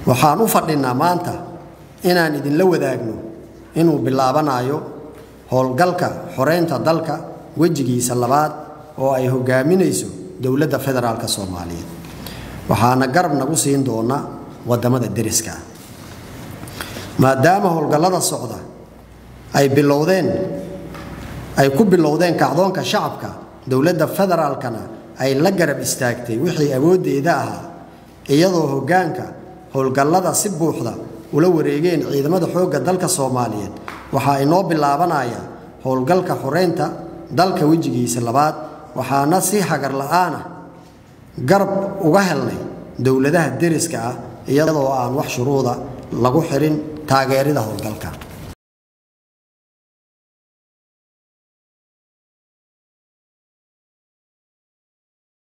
waxaan u fadhinnaa maanta inaan idinla wadaagno inuu bilaabanayo howlgalka xoreynta dalka wejigiisa labaad oo ay hogaaminayso dowladda federaalk soomaaliyeed waxaana garab nagu siin doona wadamada deriska maadaama howlgallada socda ay bilowdeen ay ku bilowdeen kacdoonka shacabka dowladda federaalkana ay la garab istaagtay wixii awooddeeda ahaa iyadoo hoggaanka howlgallada si buuxda ula wareegeen ciidamada xoogga dalka soomaaliyeed waxaa inoo bilaabanaya howlgalka xoreynta dalka wejigiisa labaad waxaana si hagar la'aana garab uga helnay dowladaha deriska ah iyadoo aan wax shuruuda lagu xirin taageerida howlgalka